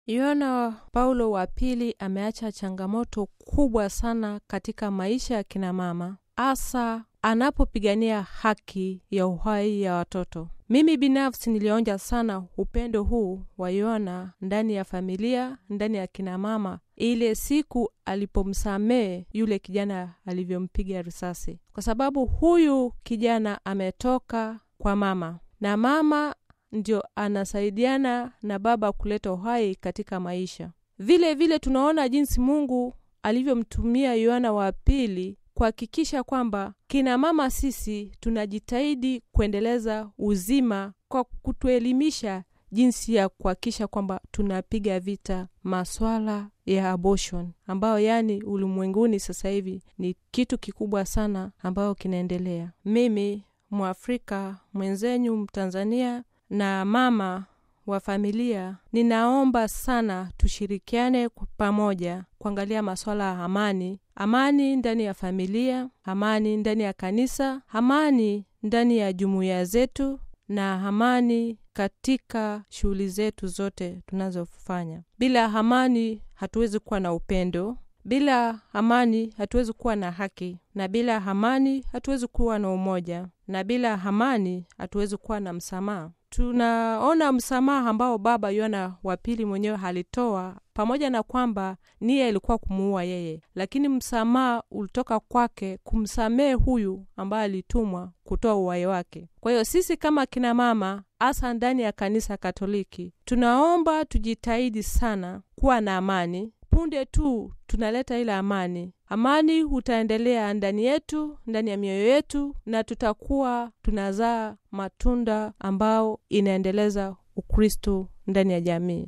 Yohana Paulo wa pili ameacha changamoto kubwa sana katika maisha ya kina mama, hasa anapopigania haki ya uhai ya watoto. Mimi binafsi nilionja sana upendo huu wa Yohana ndani ya familia, ndani ya kina mama, ile siku alipomsamehe yule kijana alivyompiga risasi, kwa sababu huyu kijana ametoka kwa mama na mama ndio anasaidiana na baba kuleta uhai katika maisha. Vile vile tunaona jinsi Mungu alivyomtumia Yohana wa pili kuhakikisha kwamba kina mama sisi tunajitahidi kuendeleza uzima kwa kutuelimisha jinsi ya kuhakikisha kwamba tunapiga vita maswala ya abortion ambayo yani ulimwenguni sasa hivi ni kitu kikubwa sana ambayo kinaendelea. Mimi Mwafrika mwenzenyu Mtanzania na mama wa familia, ninaomba sana tushirikiane pamoja kuangalia masuala ya amani, amani ndani ya familia, amani ndani ya kanisa, amani ndani ya jumuiya zetu na amani katika shughuli zetu zote tunazofanya. Bila amani hatuwezi kuwa na upendo, bila amani hatuwezi kuwa na haki, na bila amani hatuwezi kuwa na umoja, na bila amani hatuwezi kuwa na msamaha. Tunaona msamaha ambao baba Yohana wa pili mwenyewe alitoa, pamoja na kwamba nia ilikuwa kumuua yeye, lakini msamaha ulitoka kwake kumsamehe huyu ambaye alitumwa kutoa uhai wake. Kwa hiyo sisi kama kina mama, hasa ndani ya kanisa Katoliki, tunaomba tujitahidi sana kuwa na amani. Punde tu tunaleta ile amani, amani utaendelea ndani yetu, ndani ya mioyo yetu, na tutakuwa tunazaa matunda ambao inaendeleza Ukristo ndani ya jamii.